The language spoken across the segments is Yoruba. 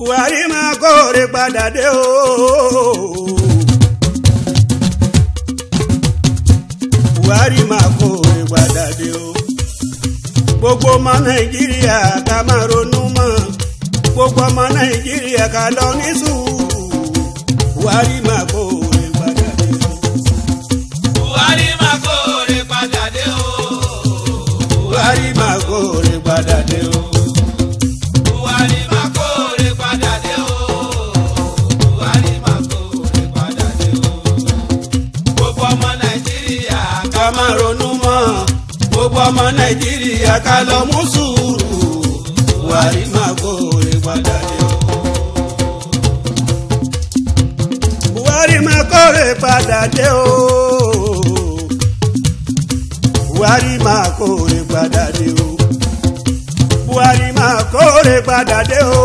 buhari máa kóore padà dé o. buhari máa kóore padà dé o. gbogbo ọmọ nàìjíríà ká máa ronú mọ́ gbogbo ọmọ nàìjíríà ká lọ ní sùúrù buhari máa kóore padà dé o. buhari máa kóore padà dé o. buhari máa kóore padà dé o. buhari máa kóore padà dé o. buhari máa kóore padà dé o. gbogbo ọmọ nàìjíríà ká máa ronú mọ́ gbogbo ọmọ nàìjíríà ká lọ mú sùúrù buhari máa kóore padà dé o. buhari máa kóore padà dé o. buhari máa kóore padà dé o. buhari máa kóore padà dé o.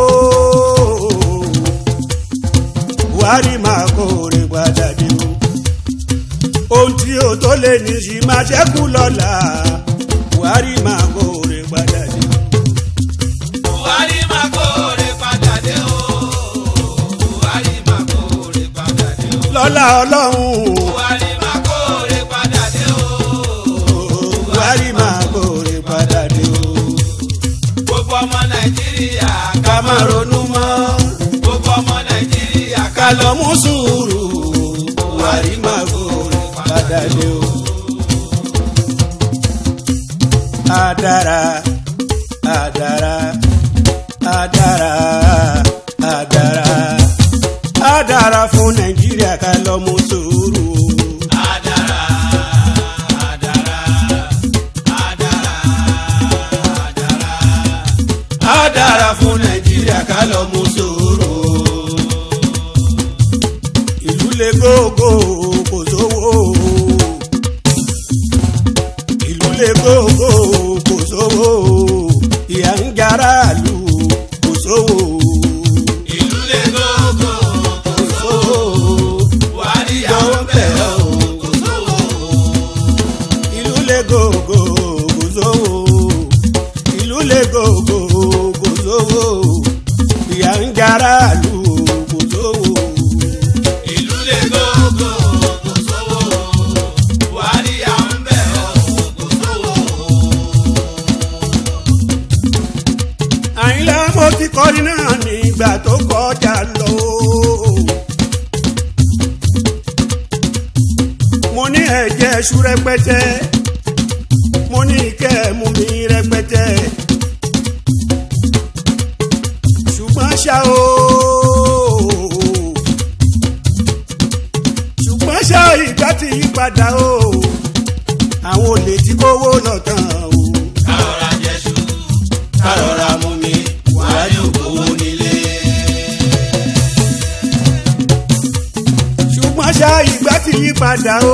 buhari máa kóore padà dé o ohun tí o tó lè ní sí máa ṣẹ́kù lọ́la buhari máa kóore padà dé. buhari máa kóore padà dé o. buhari máa kóore padà dé o. lọ́la ọlọ́run buhari máa kóore padà dé o. buhari máa kóore padà dé o. gbogbo ọmọ nàìjíríà ká máa ronú mọ́ gbogbo ọmọ nàìjíríà ká lọ mú sùúrù buhari máa kóore padà dé o. Adara, adara, adara, adara, adara fún Nàìjíríà ká lọ mú sùúrù. Adara, adara, adara, adara. Adara fún Nàìjíríà ká lọ mú sùúrù. Ìlú le gógó kò sówó. Ìlú le gógó kò sówó. Ìyà ń jara lù kò sówó. Ìlú lè gógó, Kò sówó. Buhari àwọn bẹ̀ ọ́, kò sówó. ìlú lè gògò kò sówó ìlú lè gògò kò sówó ìyà ń jara lù kò sówó. Ìlú lè gógó, kò sówó. Buhari àwọn bẹ̀ ọ́, kò sówó. àyìnlá mo ti kọrin náà nígbà tó kọjá lọ. mo ní ẹ̀jẹ̀ ṣú rẹpẹtẹ mo ní ìkẹ́ mú mi rẹpẹtẹ ṣùgbọ́n ṣá o ṣùgbọ́n ṣá ìgbà ti yí padà o àwọn olè tí kówó lọ tán o. Kárọ̀ra jẹ̀ṣu, kárọ̀ra mú mi, Buhari ò gbowó nílé. ṣùgbọ́n ṣá ìgbà ti yí padà o.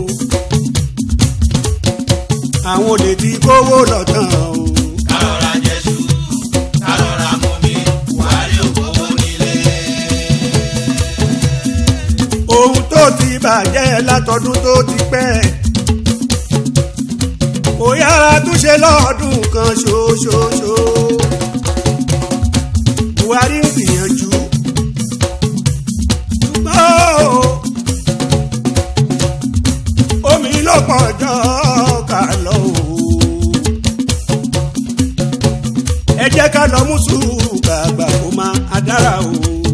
àwọn olè tí kówó lọ tán o. Kárọ̀ra jẹ̀ṣu, kárọ̀ra mú mi, Buhari ò gbowó nílé. ohun tó ti bàjẹ́ látọdún tó ti pẹ́. kò yára túnṣe lọ́ọ̀dún kan ṣoṣoṣo. buhari ń gbìyànjú. ṣùgbọ́n o, omi ló pọ̀ jọ ká lọ o. ẹ jẹ́ ká lọ mú sùúrù kàgbà kó máa adára o.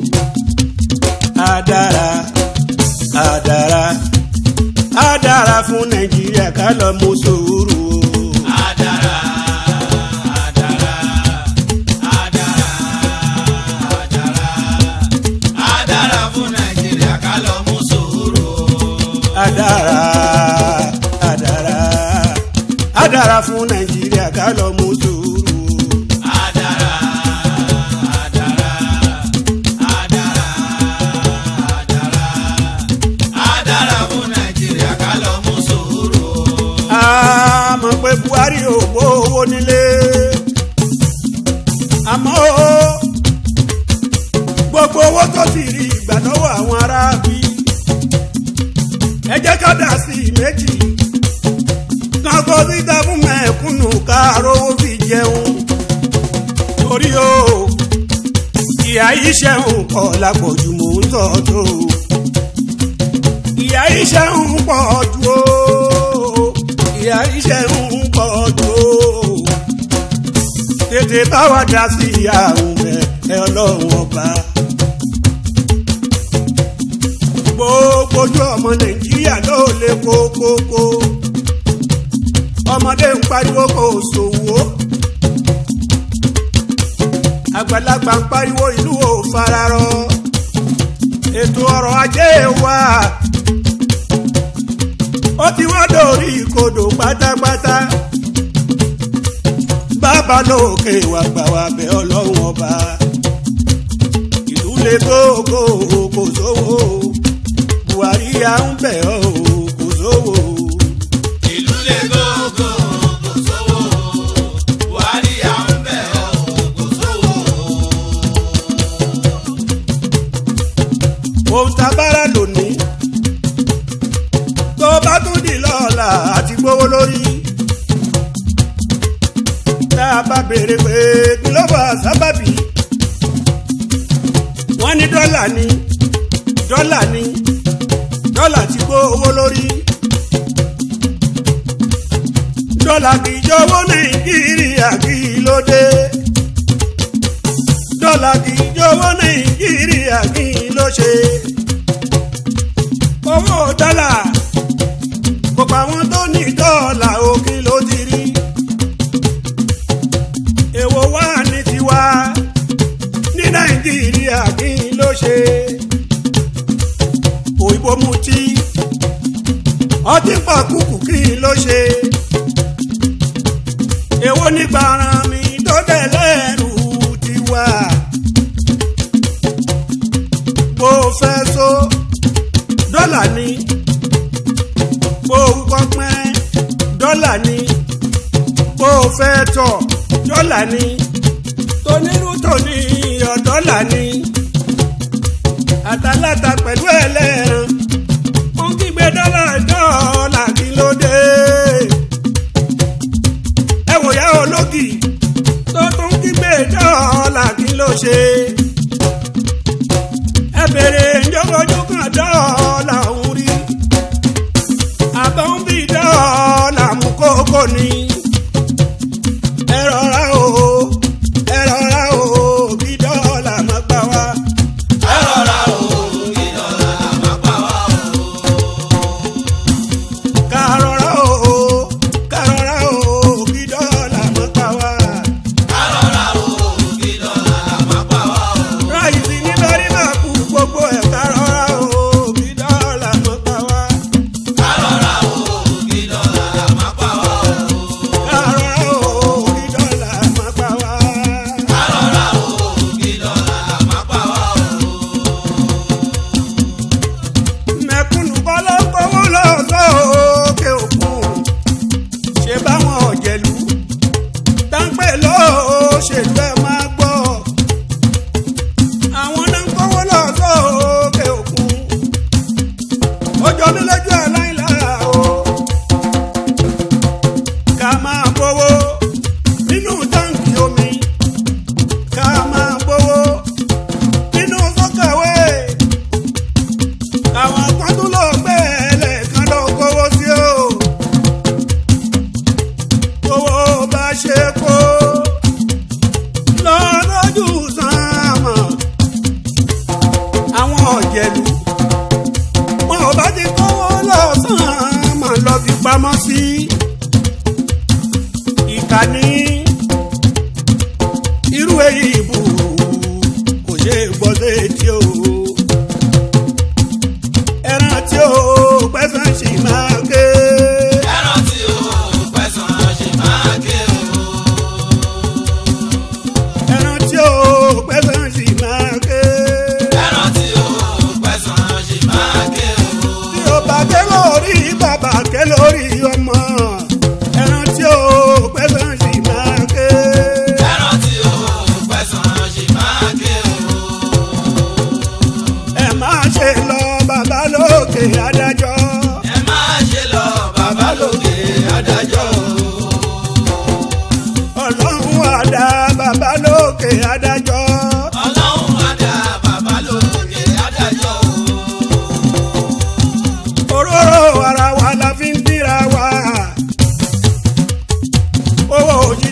adára adára adára fún nàìjíríà ká lọ mú sùúrù o. Adara, adara, adara, adara. Adara fún Nàìjíríà ká lọ mú sùúrù. adára adára adára fún nàìjíríà ká lọ mú sùúrù. Adara, adara, adara, adara. Adara fún Nàìjíríà ká lọ mú sùúrù. a mọ̀ pé buhari ò gbówó nílé àmọ́ o, gbogbo owó tó ti rí ìgbà lọ́wọ́ àwọn aráàbí ẹ jẹ́ ká dà sí i méjì kan kó síta fún mẹ́kúnnù ká rówó fi ìyá iṣẹ́ ń pọ̀ lápọ̀jù mò ń tọ́ tó ìyá iṣẹ́ ń pọ̀ jù ó ìyá iṣẹ́ ń pọ̀ jù ó tètè bá wa dá sí àrùn bẹ̀ ẹ ọlọ́run ọba. gbogbo ojú ọmọ nàìjíríà ló lè kókókó ọmọdé ń pariwo kò sòwò àgbàlagbà ń pariwo ìlú ò fararọ ètò ọrọ̀ ajé wa ó ti wá dórí ìkodò pátápátá bàbá lókè wà gbà wá bẹ̀ ọlọ́run ọba ìlú lè gógó kò sówó buhari à ń bẹ̀ ọ́ kò sówó. ìlú lè gógó kò sówó buhari à ń bẹ̀ ọ́ kò sówó. ohun tá a bára lónìí tó bá tún di lọ́la àti gbówó lórí tá a bá béèrè pé kí ló bá sábàbí wọ́n ní dọ́là ni dọ́là ni dọ́là ti gbówó lórí dọ́là kì í jọ̀wọ́ nàìjíríà kí ló dé dọ́là kì í jọ̀wọ́ nàìjíríà kí ló ṣe owó dọ́là gbogbo àwọn tó ní dọ́là òkè ló ti rí èwo wà ní tiwa ní nàìjíríà kí ló ṣe òyìnbó mutí ọtí pàkúkù kí ló ṣe èwo nígbà ara mi tó dẹ̀ lẹ́rù tiwa bó fẹ́ so dọ́là ni bó kọ́ pẹ́ dọ́là ni bó fẹ́ tọ̀ dọ́là ni tonírú tòní iyọ̀ dọ́là ni àtàlátà pẹ̀lú ẹlẹ́ran wọ́n kígbe dọ́là dọ́là kí ló dé ẹ wò yá ológì tó tún kígbe dọ́là kí ló ṣe ẹ bèrè ìjọwọ́jú kan dọ́là òun rí àbọ̀ ń bí dọ́là mú kókó ni ẹ rọra o ẹ rọra o bí dọ́là má gbà wá. ẹ rọra o kí dọ́là má pa wá o. ká rọra o ká rọra o bí dọ́là má gbà wá. ẹ rọra o kí dọ́là má pa wá o. ráìsì ní lórí máa kú gbogbo ẹ̀ ká rọra o bí dọ́là má gbà wá. ẹ rọra o kí dọ́là má pa wá o. ká rọra o bí dọ́là má gbà wá. ẹ rọra o kí dọ́là má pa wá o. mẹ̀kúnnù kọ́ ló gbowó lọ sókè òkun ṣe báwọn ọ̀jẹ̀lú táǹpẹ̀ lóṣèlú ẹ̀ máa gbọ́ àwọn náà ń gbowó lọ sókè òkun ó jọ mí lójú aláìlára o ká máa gbowó nínú táǹkì omi ká máa gbowó nínú sọ́kàwé àwọn kan tún lọ gbé ẹlẹ́ẹ̀kan lọ kówó sí o owó bá ṣe kó lọ lójú sàmà àwọn ọ̀jẹ̀lú wọn ò bá ti kówó lọ sàmà lọ fi pamọ́ sí ìkànnì irú èyí ìbò kò ṣe é gbọ́ létí o ẹran tí ó pẹ́sàn sì máa ké. ẹran tí o pẹ̀sán ṣe máa ké o. ẹran tí ó pẹ́sàn sì máa ké. ẹran tí o pẹ̀sán ṣe máa ké o. tí ó bá ké lórí bàbá ké lórí ọmọ. ẹran tí ó pẹ́sàn sì máa ké. ẹran tí o pẹ̀sán ṣe máa ké o. ẹ máa ṣe lọ bàbá lókè adájọ́. ẹ máa ṣe lọ bàbá lókè adájọ́ o. ọlọ́run àdá bàbá lókè adájọ́. ọlọ́run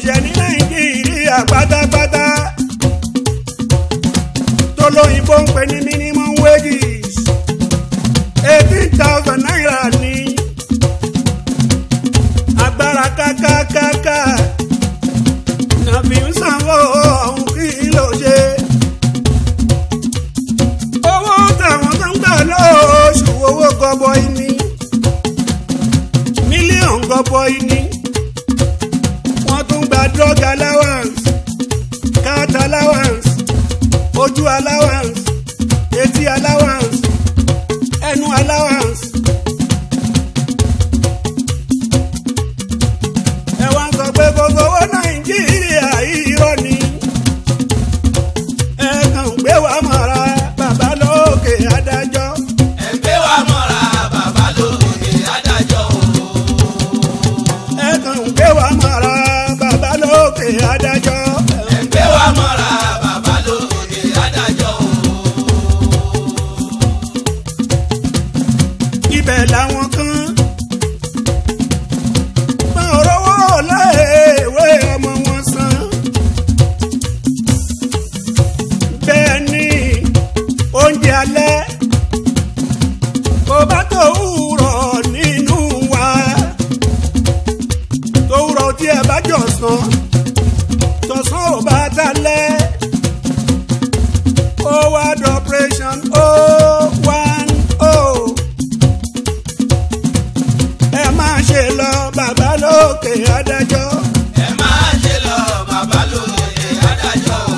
òṣìṣẹ́ ní nàìjíríà pátápátá tó lóyìnbó ń pè ní minimum wages eighteen thousand naira ní agbára kákákáká nàbí ń sanwó ọ̀hún kí ló ṣe. owó táwọn tó ń gbà lóṣù owó gọbọi ní mílíọ̀nù gọbọi ní wọ́n tún gba drug allowance cat allowance ojú allowance etí allowance ẹnu allowance. ẹ wá ń sọ pé gbogbo owó nàìjíríà irọ́ ni ẹ kàn ń gbé wa mọ́ra bàbá lókè adájọ́ ẹgbẹ́ wa mọ́ra bàbá lókè adájọ́ o. ẹ kàn ń gbé wa mọ́ra bàbá lókè adájọ́ ẹgbẹ́ wa mọ́ra bàbá lókè adájọ́ o. ibẹ̀ làwọn kan máa rówó láèwé ọmọ wọn san bẹ́ẹ̀ ni oúnjẹ alẹ́ kò bá tó wúrọ̀ nínú wa tó wúrọ̀ tí ẹ bá jọ sàn tọ̀sán ò bá dalẹ̀ ó wá dọ̀pẹ̀ṣọ̀n ó one oh ẹ máa ṣe lọ bàbá lókè adájọ́ ẹ máa ṣe lọ bàbá lókè adájọ́ o.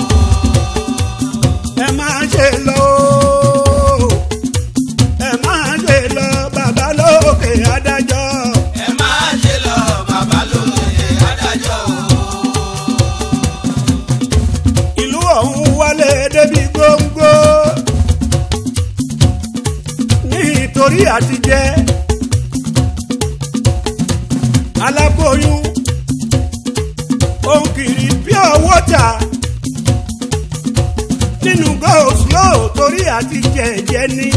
ẹ máa ṣe lọ ooo. ẹ máa ṣe lọ bàbá lókè adájọ́ ẹ máa ṣe lọ bàbá lókè adájọ́ o. ìlú ọ̀hún wálé débi góńgó nítorí àtijẹ́ aláboyún òun kiri pure water nínú go slow torí àtijẹ́ ẹ̀jẹ̀ ní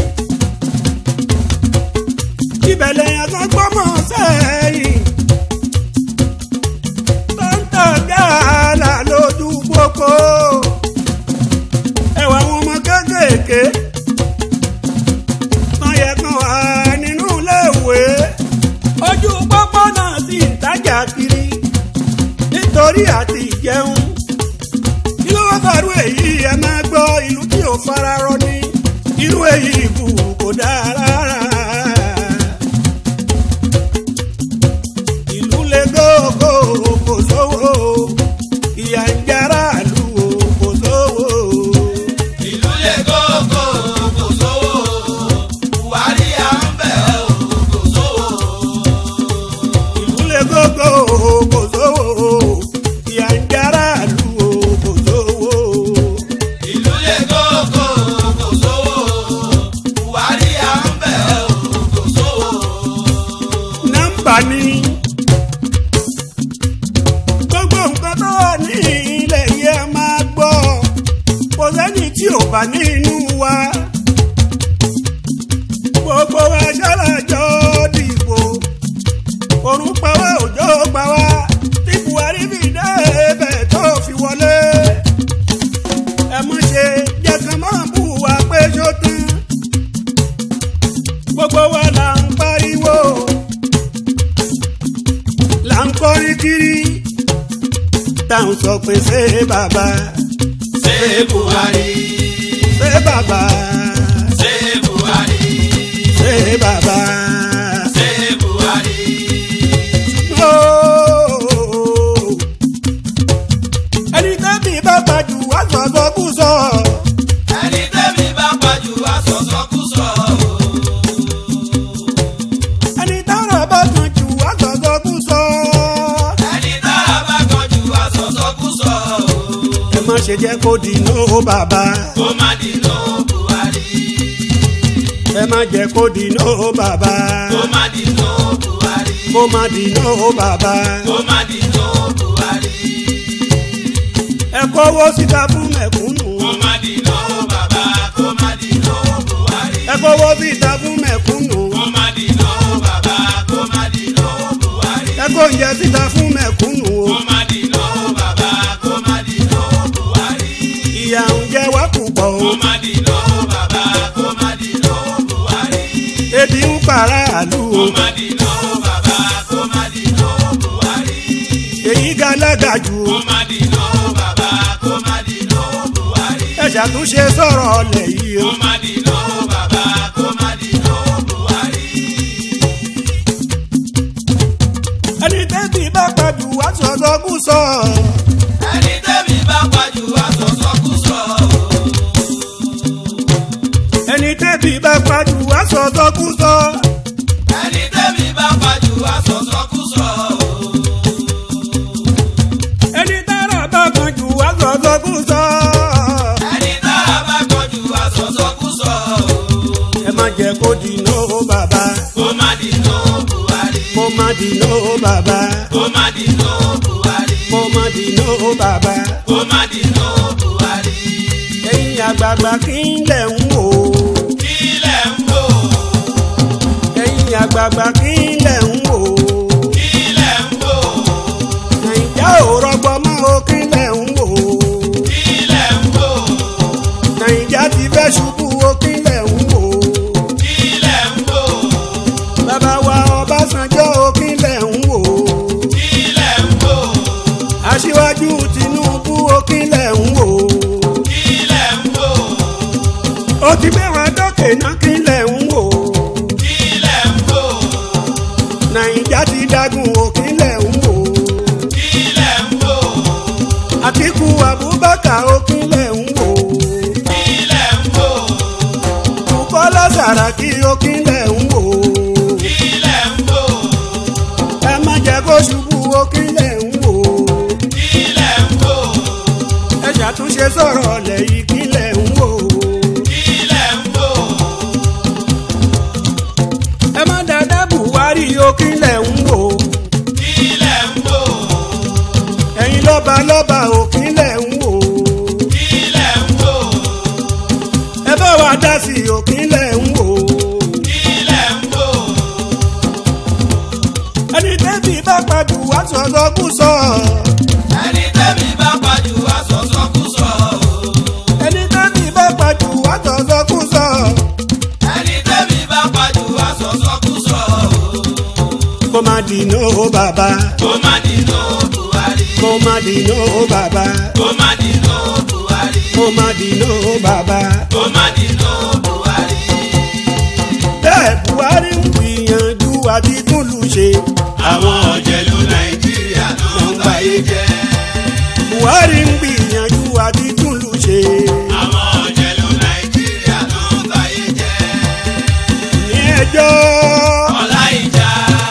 ìbẹ̀lẹ̀ yẹn kan gbọ́mọ̀ sẹ́yìn tó ń tàn gààlà lójú pópó ẹwà àwọn ọmọ kéékèèké tán yẹ kan wà nínú iléèwé ojú pópó náà sì ń tajà kiri nítorí àti ìjẹun kí ló wá bàrú èyí ẹ máa gbọ́ ìlú tí ò fara rọ ní irú èyí kù kò dáa rárá. ìlú le gógó kò sówó ìyà ń jára lù ó kò sówó. ìlú lè gógó kò sówó buhari à ń bẹ̀ ọ́ kò sówó. ìlú le gógó kò sówó ìyà ń jára lù ó kò sówó. ìlú lè gógó kò sówó buhari à ń bẹ̀ ọ́ kò sówó. nọ́mbà ni gbogbo nǹkan tó wà ní ilẹ̀ yìí ẹ máa gbọ́ kò sẹ́ni tí ò bá nínú wa gbogbo wa ṣàlàjọ dìbò òrùn pa wá òjò pa wá tí buhari fi dé ibẹ̀ tó fi wọlé ẹ mọ̀ ṣe jẹ́ kán máa bù wá pé ṣó tán gbogbo wa là ń pariwo là ń kọrin kiri táwọn sọ pé ṣé bàbá ṣé buhari ṣé bàbá ṣé buhari ṣé bàbá. ṣé buhari. Ooo. ẹni tẹ́bí bá pàjù wá sọ̀sọ̀ kú sọ. ẹni tẹ́mi bá pàjù àsọ̀sọ́kùsọ. ẹni tára bá kan jù wá sọ̀sọ̀ kú sọ. ẹni tára bá kanjú àsọ̀sọ́kùsọ. ẹ má ṣe jẹ́ kó di nóò bàbá. kó má dìnnà buhari. ẹ má jẹ́ kó di nóò bàbá. kó má dìnnà buhari. kó má di nóò bàbá. kó má dìnnà buhari. ẹ kówó síta fún mẹ̀kúnnù. kó má dìnnà bàbá. kó má dìnnà buhari. ẹ kówó síta fún mẹ̀kúnnù. kó má dìnnà bàbá. kó má dìnnà buhari. ẹ kó oúnjẹ síta fún mẹ̀kúnnù. kó má dìnnà kó má dìná bàbá kó má dìná buhari. èyí galaga jù kó má dìná bàbá kó má dìná buhari. ẹ ṣàtúnṣe sọ̀rọ̀ ọ̀lẹ̀ yìí o. kó má dìná bàbá kó má dìná buhari. ẹni tẹ́bí bá pàdù wá sọ̀tọ̀ kú sọ. ẹni tẹ́mi bá pàjù àsọ̀sọ́kùsọ. ẹni tẹ́bí bá pàdù wá sọ̀tọ̀ kú sọ. ẹni tẹ́mi bá pàjù àsọ̀sọ́kùsọ. ẹni tára bá kan jù wá sọ̀tọ̀ kú sọ. ẹni tára bá kọjú àsọ̀sọ́kùsọ. ẹ má jẹ́ kó dìná o bàbá kó má dìná buhari. kó má dìná o bàbá kó má dìná buhari. kó má dìná o bàbá. kó má dìná buhari. ẹ̀yin àgbààgbà kí n lẹ̀ ń wò. kílẹ̀ ń wò. ẹ̀yin àgbààgbà kí n lẹ̀ ń wò. kílẹ̀ ń wò. nàìjà ò rọgbọ mọ́ o kí n lẹ̀ ń wò. kílẹ̀ ń wò. nàìjà ti fẹ́ ṣubú o kí n lẹ̀ ń wò. kílẹ̀ ń wò. bàbá wa ọbásanjọ́ o kí n lẹ̀ ń wò. kílẹ̀ ń wò. aṣíwájú tinubu o kí n lẹ̀ ń wò. kílẹ̀ ń wò. ó ti gbé wọn dókè náà kí n lẹ̀ ń wò. kílẹ̀ ń wò. nàìjà ti dágun o kí n lẹ̀ ń wò. kílẹ̀ ń wò. àtìkù abubakar o kí n lẹ̀ ń wò. kílẹ̀ ń wò. bukola saraki o kí n lẹ̀ ń wò. kílẹ̀ ń wò. ẹ má jẹ́ kó ṣubú o kí n lẹ̀ ń wò. kílẹ̀ ń wò. ẹ ṣàtúnṣe sọ̀rọ̀ ọ̀lẹ̀ yìí kí n lẹ̀ ń wò. kílẹ̀ ń wò. ẹ má dáadáa buhari o kí n lẹ̀ ń wò. kílẹ̀ ń wò. ẹ̀yin lọ́ba lọ́ba o kí n lẹ̀ ń wò. kílẹ̀ ń wò. ẹ bá wa dá sí i o kí n lẹ̀ ń wò. kílẹ̀ ń wò. ẹni tẹ́bí bá padù wá sọ̀tọ̀ kú sọ. ẹni tẹ́mi bá pàjù àsọ̀sọ́kùsọ. ẹni tẹ́bí bá padù wá sọ̀tọ̀ kú sọ. ẹni tẹ́mi bá pàjù àsọ̀sọ́kùsọ. kó má dìná o bàbá. kó má dìná buhari. kó má dìná o bàbá. kó má dìná buhari. kó má dìná o bàbá. kó má dìná buhari. bẹ́ẹ̀ buhari ń gbìyànjú àti túlù ṣe. àwọn ọ̀jẹ̀lú nàìjíríà ló ń báyé jẹ́. buhari ń gbìyànjú àti túlù ṣe. àwọn ọ̀jẹ̀lú nàìjíríà ló ń báyé jẹ́. ní ẹjọ́ ọlá ìjà.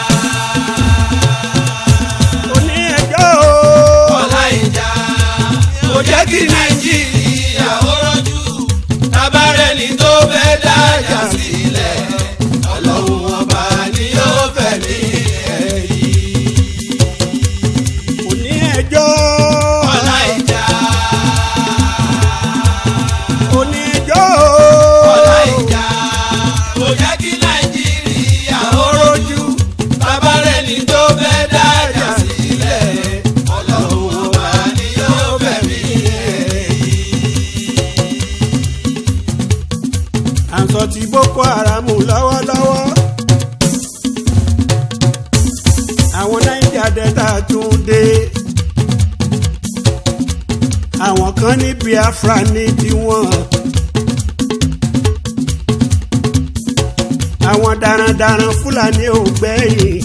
oní ẹjọ́ ọlá ìjà. kò jẹ́ kí nàìjíríà ó rọ́jú. tábàrẹ́ni tó fẹ́ dájà sílẹ̀. ọlọ́run ọba ni yóò fẹ̀mí ẹ̀ yìí. oní ẹjọ́ ọlá ìjà. oní ẹjọ́ ọlá ìjà. kò jẹ́ kí nàìjíríà ó rọ́jú. tábàrẹ́ni tó fẹ́ dájà sílẹ̀. ọlọ́run ọba ni yóò fẹ̀mí ẹ̀ yìí. à ń sọ ti boko haram lọ́wọ́lọ́wọ́. àwọn naija delta tún dé. àwọn kan ní biafra ní tiwọn. àwọn darandaran fúlàní ò gbẹ̀yìn.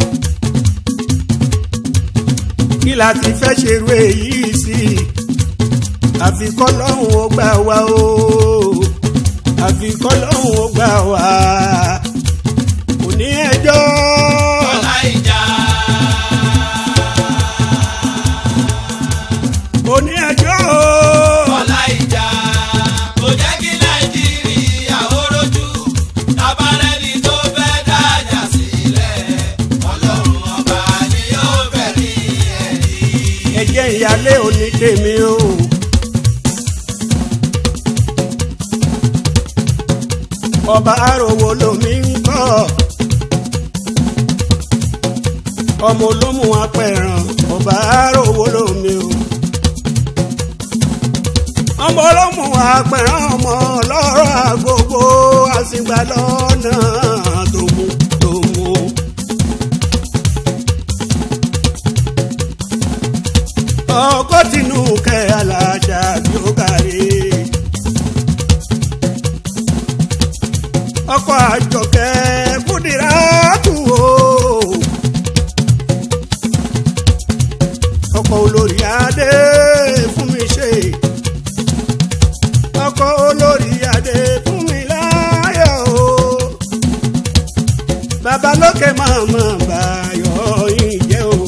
kí la ti fẹ́ ṣerú èyí sí i àfi kọ́lọ́hún ó gbà wá o àfi kọ́lọ́hún ó gbà wá kò ní ẹjọ́ ọlá ìjà. kò ní ẹjọ́ ọlá ìjà. kò jẹ́ kí nàìjíríà ó rojú. tábàrẹ́ni tó fẹ́ dájà sílẹ̀. ọlọ́run ọba ni yóò fẹ̀mí ẹ̀ yìí. ẹjẹ́ ìyálé òní tèmi o. ọba àròwò lomi ń kọ́ ọmọ olómù apẹ̀ràn ọba àròwò lomi o. ọmọ olómù apẹ̀ràn ọmọ ọlọ́rọ̀ àgbogbo àsìgbà lọ́nà tòmù tòmù. ọkọ̀ tinú kẹ́ aláṣà bí ó kárí. ọkọ̀ àjọkẹ́ kúdìrá tù ó. ọkọ̀ olórí adé fún mi ṣe. ọkọ̀ olórí adé fún mi láyọ̀ o. babalókè màmá báyọ̀ yín jẹ́ o.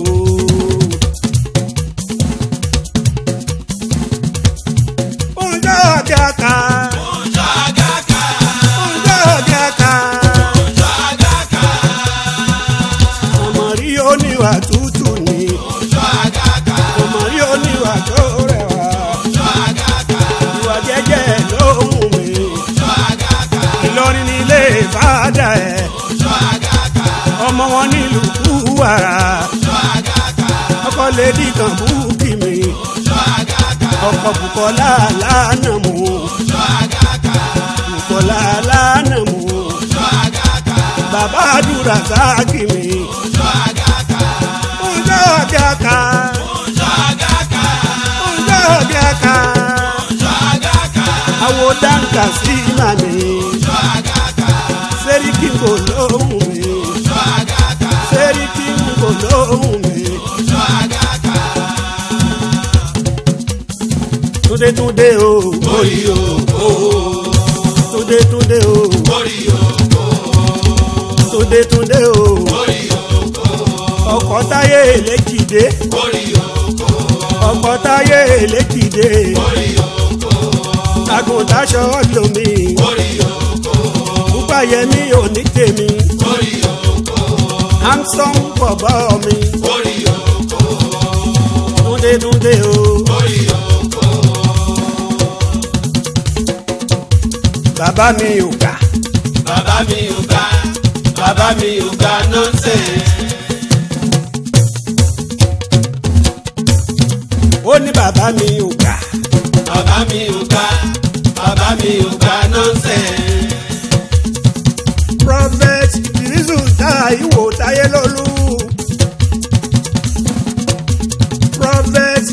Oúnjẹ ọ̀gá ká. Oúnjẹ àgàkà. Oúnjẹ ọ̀gá ká. Oúnjẹ àgàkà. Ọmọ rí oníwà tútù ni. Oúnjẹ àgàkà. Ọmọ rí oníwà tó rẹwà. Oúnjẹ àgàkà. Ìwà jẹ́jẹ́ ló mú mi. Oúnjẹ àgàkà. Ìlọrin nílé fàdà ẹ̀. Oúnjẹ àgàkà. Ọmọ wọn nílùú Kúwàrà. Oúnjẹ àgàkà. Ọkọ lédi kan búkì mi. Oúnjẹ àgàkà. Ọkọ Bùkọ́lá lánàá mú. Oúnjẹ àgàkà. Bùkọ́lá lánàá mú. Oúnjẹ àgàkà. Bàbá àdúrà sáàkì mi. Oúnjẹ àgàkà. Oúnjẹ ọ̀gá ká. Oúnjẹ àgàkà. Oúnjẹ ọ̀gá ká. Oúnjẹ àgàkà. Àwo dáńkà sí màmí. Oúnjẹ àgàkà. Sẹ́ríkì kò lóhùn mi. Oúnjẹ àgàkà. Sẹ́ríkì kò lóhùn mi. Oúnjẹ àgàkà. Túndé túndé o. Orí òkò. Túndé túndé o. Orí òkò. Túndé túndé o. Orí òkò. Ọkọ̀ táyé èlékìdé. Orí òkò. Ọkọ̀ táyé èlékìdé. Orí òkò. Àgùntàṣọ lomi. Orí òkò. Púpàyẹmí ò ní tèmi. Orí òkò. Hamson bọ̀bọ̀ mi. Orí òkò. Túndé túndé o. Orí òkò. Bàbá mi ò kà. Bàbá mi ò ga. Bàbá mi ò ga nọ́ọ̀sẹ̀. Ó ní bàbá mi ò kà. Bàbá mi ò ga. Bàbá mi ò ga nọ́ọ̀sẹ̀. Prophet Ìdírísù Táíwò Táyélólú. Prophet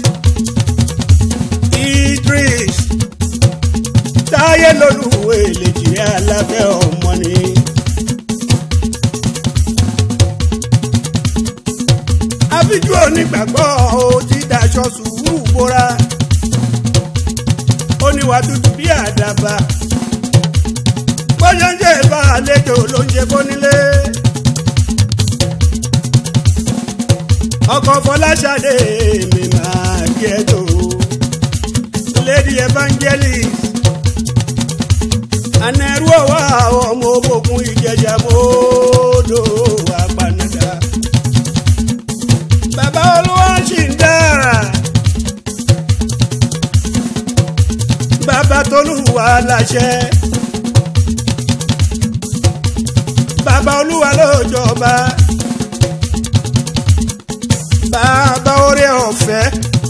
Idris Táyélólú èlèjì alábẹ́ ọmọ ni. Abíjú onígbàgbọ́ ó ti daṣọ sùúrù bóra. Ó níwà tútù bí àdàbà bóyá ń jẹ́ ìbá àlejò ló ń jẹ bónílé. ọkọ̀ fọláṣadé mi máa jẹ́ tó. lady evangelist anẹ́rú ọ̀wá ọmọ òbòkun ìjẹjà mọ́ọ́dọ̀ apanada. bàbá olúwa ṣì ń dára. bàbá tolúwa láṣẹ. bàbá olúwa ló jọba bàbá orí ọ̀fẹ́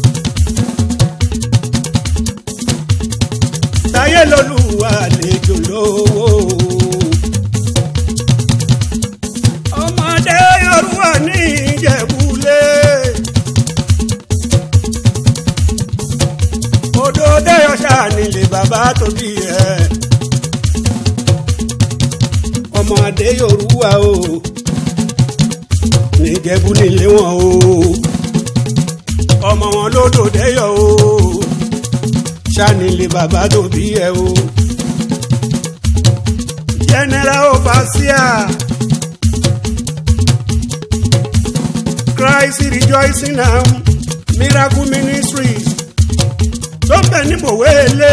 táyé lolúwa àlejò lówó ọmọdé yorùbá ní ìjẹ̀búlé odò dẹ́yọ̀ṣà nílé bàbá tó bí ẹ̀ ọmọ adé yorùbá o níjẹ̀bú nílé wọn o ọmọ wọn lódò dẹ́yọ̀ o sanilé bàbá tó bí ẹ o general overseer Christ rejoicing now miracle ministries tó ń bẹ níbòwé lé.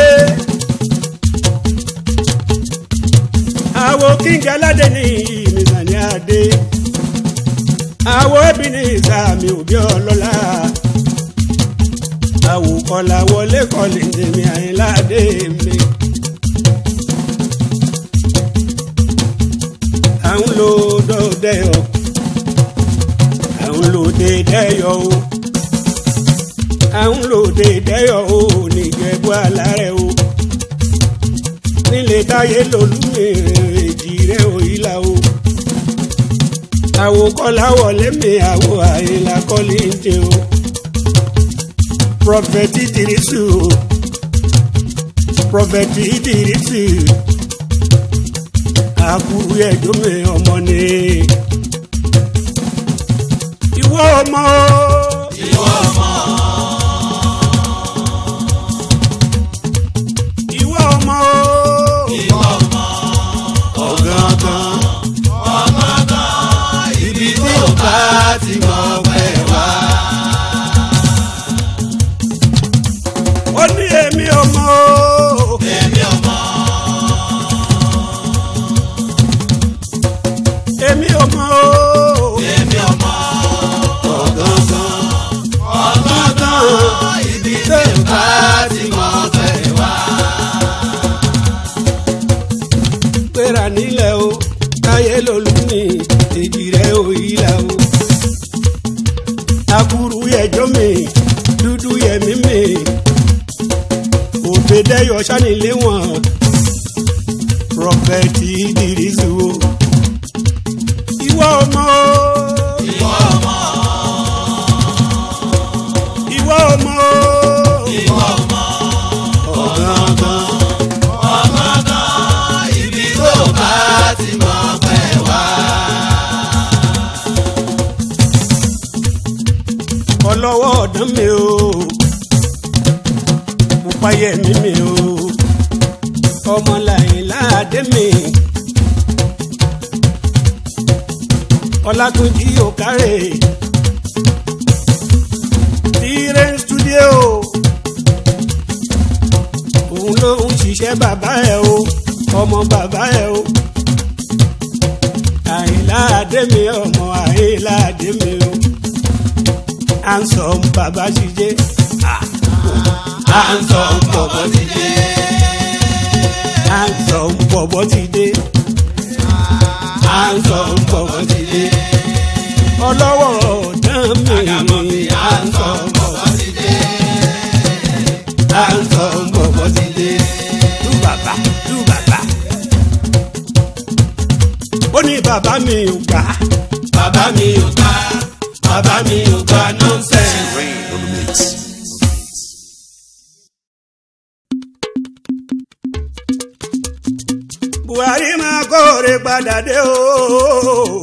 àwo kíngẹ aládé ní ìmìsàn ní adé àwo ẹbí ní ìsàmì òbí ọlọ́lá àwo kọlà wọlé kọlì tèmi àyínládé mi. à ń lo dọ́dẹ́yọ à ń lo dédẹ́yọ o à ń lo dédẹ́yọ o níjẹ̀bú alárẹ̀ o nílé táyé lolúmèrèjì rẹ̀ òyìnlá o. àwò kọ́lá wọlé mi àwò àyìnlá kọ́lé ń jẹ o. prophet idirisu prophet idirisu àkúrú ẹjọ́ mi ọmọ ni ìwọ ọmọ ìwọ ọmọ ìwọ ọmọ ìwọ ọmọ ọ̀gángan ọmọgán ibi tí ò bá ti mọ̀ pẹ́ wá. ó ní èmi ọmọ èmi ọmọ èmi ọmọ èmi ọmọ ọ̀gángan ọmọgán ibi tí ò bá ti mọ̀ pẹ́ wá. gbéra nílẹ̀ o táyé lolú ní èjì rẹ̀ ò yíra o. akuru ẹjọ́ mi dúdú yẹmí mi òbẹ̀dẹ́yọ sanilé wọn prọfẹ̀tì ìdírísù o. ìwọ ọmọ ìwọ ọmọ ìwọ ọmọ ìwọ ọmọ ọ̀gángan ọmọgán ibi tó bá ti mọ̀ pẹ́ wá. ọlọ́wọ́ ọ̀dán mi o pupayẹ mi mi o ọmọlàyìn láàdé mi ọlátúnjí òkárè tire studio òun ló ń ṣiṣẹ́ bàbá ẹ̀ o ọmọ bàbá ẹ̀ o àyìnláàdé mi ọmọ àyìnláàdé mi o handsome baba ṣiṣẹ́ à ń sọ bọ̀bọ̀ ti dé. handsome bọ̀bọ̀ ti dé à ń sọ bọ̀bọ̀ ti dé. ọlọ́wọ́ ọ̀dán àgàmọ̀ mi mi à ń sọ bọ̀bọ̀ ti dé. à ń sọ bọ̀bọ̀ ti dé. tú bàbá tú bàbá. ó ní bàbá mi ò gbà bàbá mi ò gbà bàbá mi ò gbà nọ́ńsẹ̀nsì. Rain on the mix. buhari máa kóore padà dé o.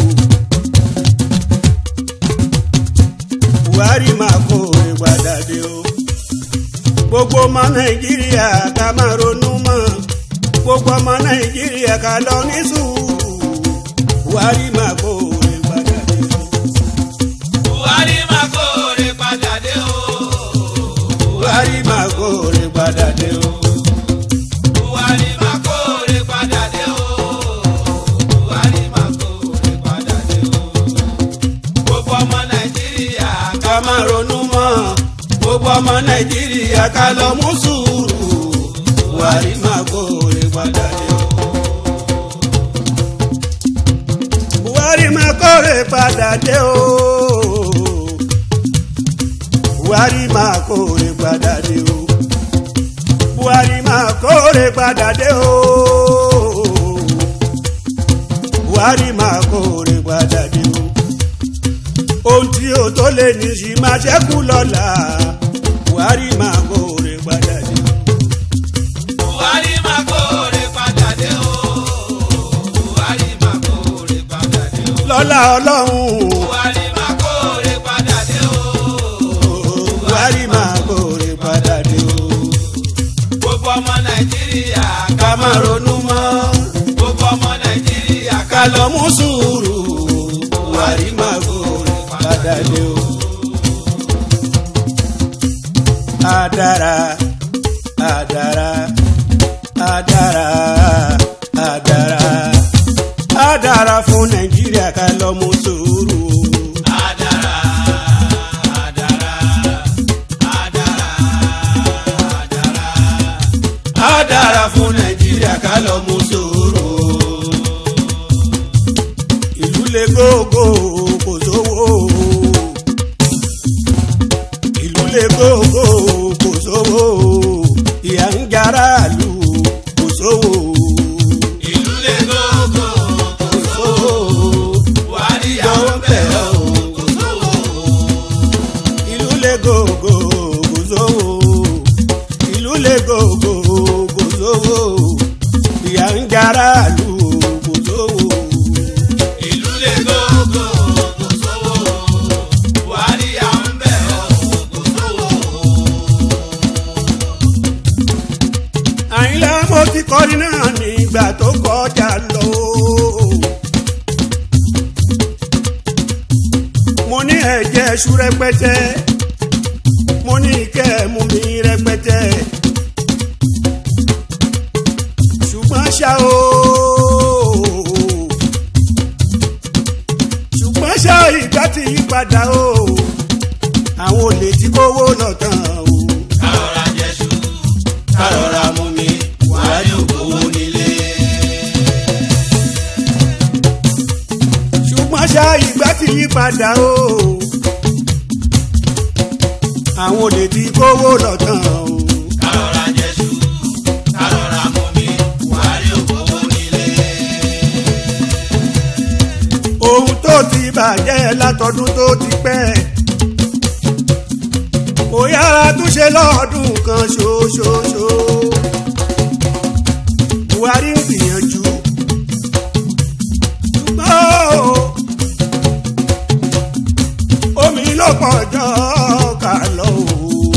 buhari máa kóore padà dé o. gbogbo ọmọ nàìjíríà ká máa ronú mọ́ gbogbo ọmọ nàìjíríà ká lọ ní sùúrù buhari máa kóore padà dé o. buhari máa kóore padà dé o. buhari máa kóore padà dé o. buhari máa kóore padà dé o. buhari máa kóore padà dé o. gbogbo ọmọ nàìjíríà ká máa ronú mọ́ gbogbo ọmọ nàìjíríà ká lọ mú sùúrù buhari máa kóore padà dé o. buhari máa kóore padà dé o. buhari máa kóore padà dé o. buhari máa kóore padà dé o. buhari máa kóore padà dé o ohun tí o tó lè ní sí máa ṣẹ́kù lọ́la buhari máa kóore padà dé. buhari máa kóore padà dé o. buhari máa kóore padà dé o. lọ́la ọlọ́run buhari máa kóore padà dé o. buhari máa kóore padà dé o. gbogbo ọmọ nàìjíríà ká máa ronú mọ́ gbogbo ọmọ nàìjíríà ká lọ mú sùúrù buhari máa kóore padà dé o. Adara, adara, adara, adara, adara fún Nàìjíríà ká lọ mú sùúrù. Adara, adara, adara, adara. Adara fún Nàìjíríà ká lọ mú sùúrù. Ìlú le gógó kò sówó. Ìlú le gógó kò sówó. Ìyà ń jara lù kò sówó. Ìlú lè gógó, Kò sówó. Buhari àwọn bẹ̀ ọ́, kò sówó. ìlú lè gògò kò ti kọrin náà nígbà tó kọjá lọ. mo ní ẹ̀jẹ̀ ṣú rẹpẹtẹ mo ní kẹ́ mú mi rẹpẹtẹ ṣùgbọ́n ṣá o ṣùgbọ́n ṣá ìgbà ti yí padà o àwọn olè tí kówó lọ tán o. kárọ̀ra jẹ́sú kárọ̀ra mú mi buhari ògbówó nílé. ṣùgbọ́n ṣá ìgbà ti yí padà o àwọn olè tí kówó lọ tán o. kárọ̀ra jẹ́sú kárọ̀ra mú mi buhari ògbówó nílé. ohun tó ti bàjẹ́ látọdún tó ti pẹ́ kò yára túnṣe lọ́ọ̀dún kan ṣoṣoṣo buhari ń gbìyànjú ṣùgbọ́n o, omi ló pọ̀ jọ ká lọ o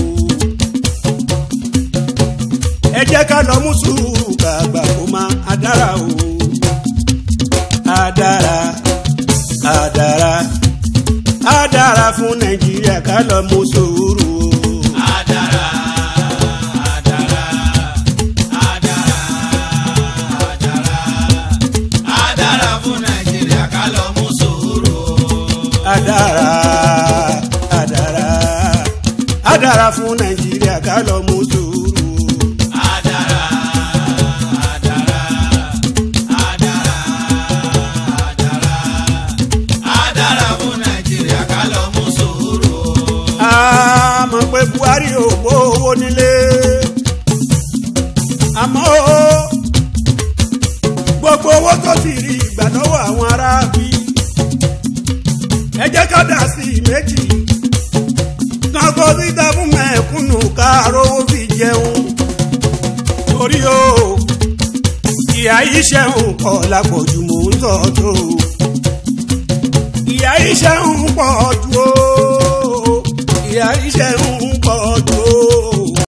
ẹ jẹ́ ká lọ mú sùúrù kàgbà kó máa adára o adára adára adára fún nàìjíríà ká lọ mú sùúrù o. Adara, adara, adara, adara, adara fún Nàìjíríà ká lọ mú sùúrù. adára adára adára fún nàìjíríà ká lọ mú sùúrù o. Adara, adara, adara, adara, adara fún Nàìjíríà ká lọ mú sùúrù. a mọ̀ pé buhari ò gbówó nílé àmọ́ o, gbogbo owó tó ti rí ìgbà lọ́wọ́ àwọn aráàbí ẹ jẹ́ ká dà sí i méjì kankan síta fún mẹ́kúnnù káàró fi jẹun torí o ìyá yìí ṣẹ́hùn kọ́ lápọ̀jù mò ń tọ́ tó ìyá yìí ṣẹ́hùn